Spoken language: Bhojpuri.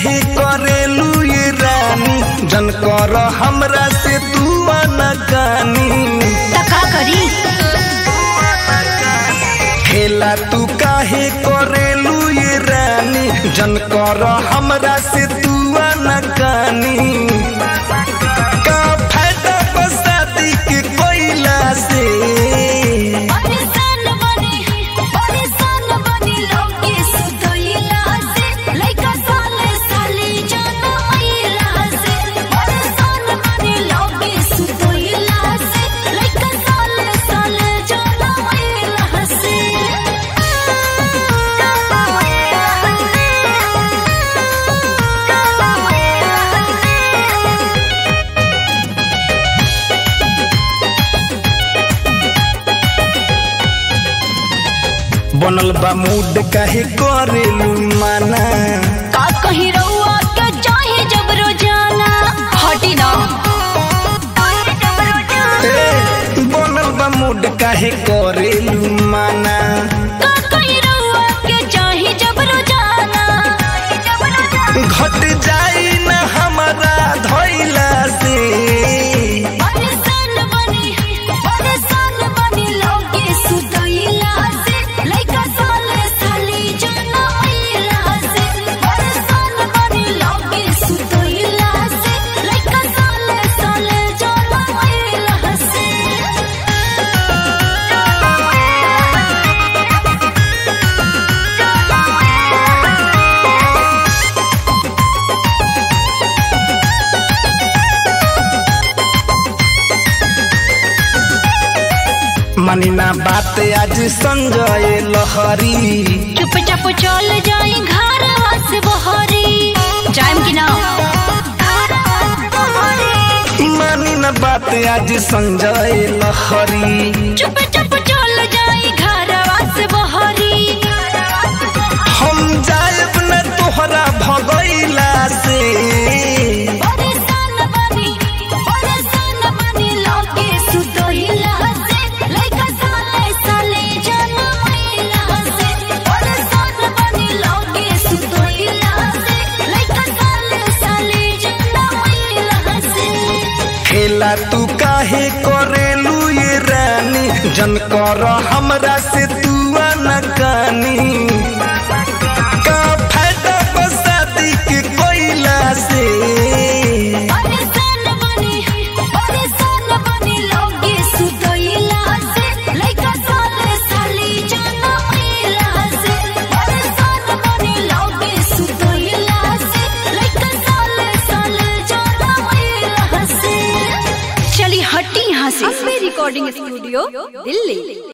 काहे करेलू ये रानी जन कर हमरा से तू अनकानी त का करी खेला तू काहे करेलू ये रानी जन कर हमरा से तू अनकानी का फायदा बसाती के कोइला से परेशान बनी परेशान बनी लोगे सुतोइला से लइका साले साले जाना आइला से परेशान बनी लोगे सुतोइला से लइका साले साले जाना आइला से बनल बा मूड काहे करेलू माना का कहीं रउआ के चाहे जब रोजाना हटी ना ए, बनल बा मूड काहे करेलू माना का कहीं रउआ के चाहे जब रोजाना घट जाई न हमारा धैला से परेशान बनी परेशान बनी लोगे सुतइला से लइका साले साले जाना आइला से परेशान बनी लोगे सुतइला से लइका साले साले जाना आइला से मानी ना बात आज संजय लहरी चुपचाप चल जाई घर से बहरी जाइम कि ना मानी ना बात आज संजय लहरी चुपचाप चल जाई घर से बहरी हम जायब न तोहरा भगैला से परेशान बनी परेशान बनी लोगे सुतोइला से लइका साले साले जाना आइला से परेशान बनी लोगे सुतोइला से लइका साले साले जाना आइला से खेला तू काहे करेलू ये रानी जन कर हमरा से तू अनकानी का फायदा बसाती के कोइला से परेशान बनी परेशान बनी लोगे सुतोइला से लइका साले साले जाना आइला से परेशान बनी लोगे सुतोइला से लइका साले साले जाना आइला से चली हटी यहाँ से रिकॉर्डिंग स्टूडियो दिल्ली